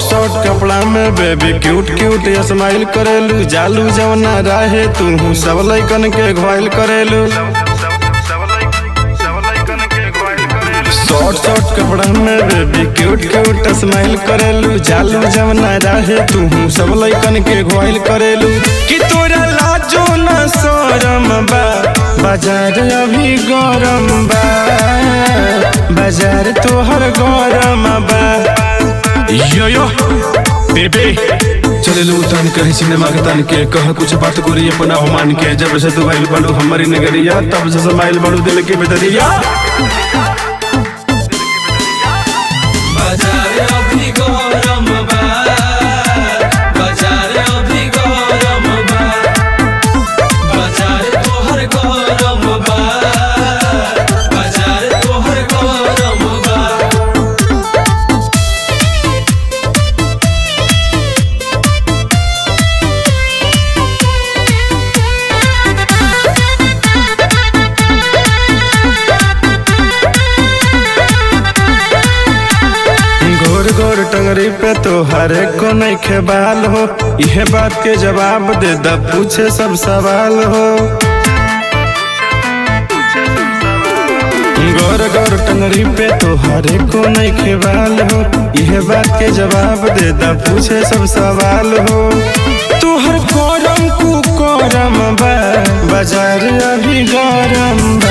short कपड़ा में baby cute cute smile करेलू जालू जवना राहे तू सब लैकन के घायल करेलू शॉर्ट शॉर्ट कपड़ा में बेबी क्यूट क्यूट स्माइल करेलू जालू जवना राहे तू सब लैकन के घायल करेलू कि तोरा लाजो न शरम बा बाजार अभी गरम बा बाजार तोहर गरम बा यो यो बेबे चले लो तन कहीं सिनेमा के तन के कह कुछ बात करी अपना मान के जब से तू भाई बड़ू हमारी नगरिया तब से समाइल बड़ू दिल के बेदरिया बाजार अभी गरम बा बाजार अभी गरम बा बाजार तोहर गरम बा बाजार तोहर गरम बा घोर घोर टंगरी पे तो हर एक को नहीं खेबाल हो यह बात के जवाब दे द पूछे सब सवाल हो गौर गौर टंगरी पे तो हर एक को नहीं खेबाल हो यह बात के जवाब दे द पूछे सब सवाल हो तोहर करम कु करम बा बाजार अभी गरम बा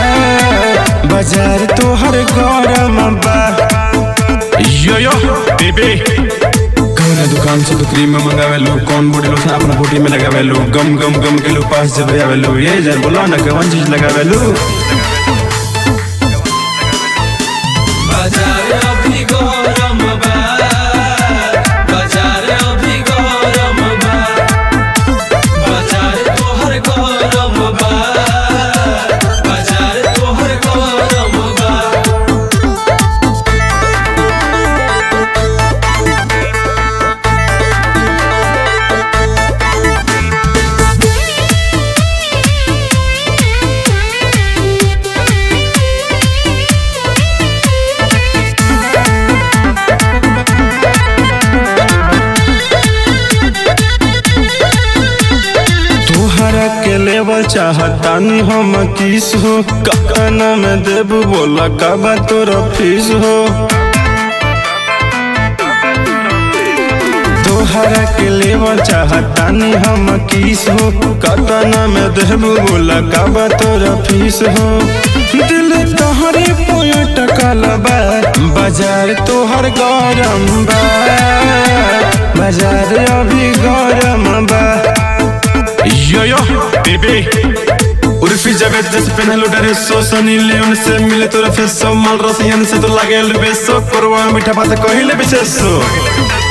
बाजार तोहर गरम बा यो यो बेबे कौन दुकान से तो क्रीम मंगावे लो कौन बॉडी लोशन अपना बॉडी में लगावे लो गम गम गम के लो पास जब आवे लो ये जर बोला ना कौन चीज लगावे लो बाजार अभी गरम बा बाजार अभी गरम बा बाजार तोहर गरम बा बाजार तोहर गरम बा तोहरा के लेवल चाहतानी हम किस हो काना में देबू बोला कबा तोरा फीस हो तोहरा के लेवल चाहतानी हम किस हो काना में देबू बोला कबा तोरा फीस हो दिल तोहरे पोया टकल बा बाजार तोहर गरम बा बाजार अभी गरम बा यो यो बेबे उर्फी जावेद जैसे पहनलो ड्रेसो सनी लियोन से मिले तोरा फेसो माल रसियन से तो लागे बेसो करवा मीठा बात कहिले विशेषो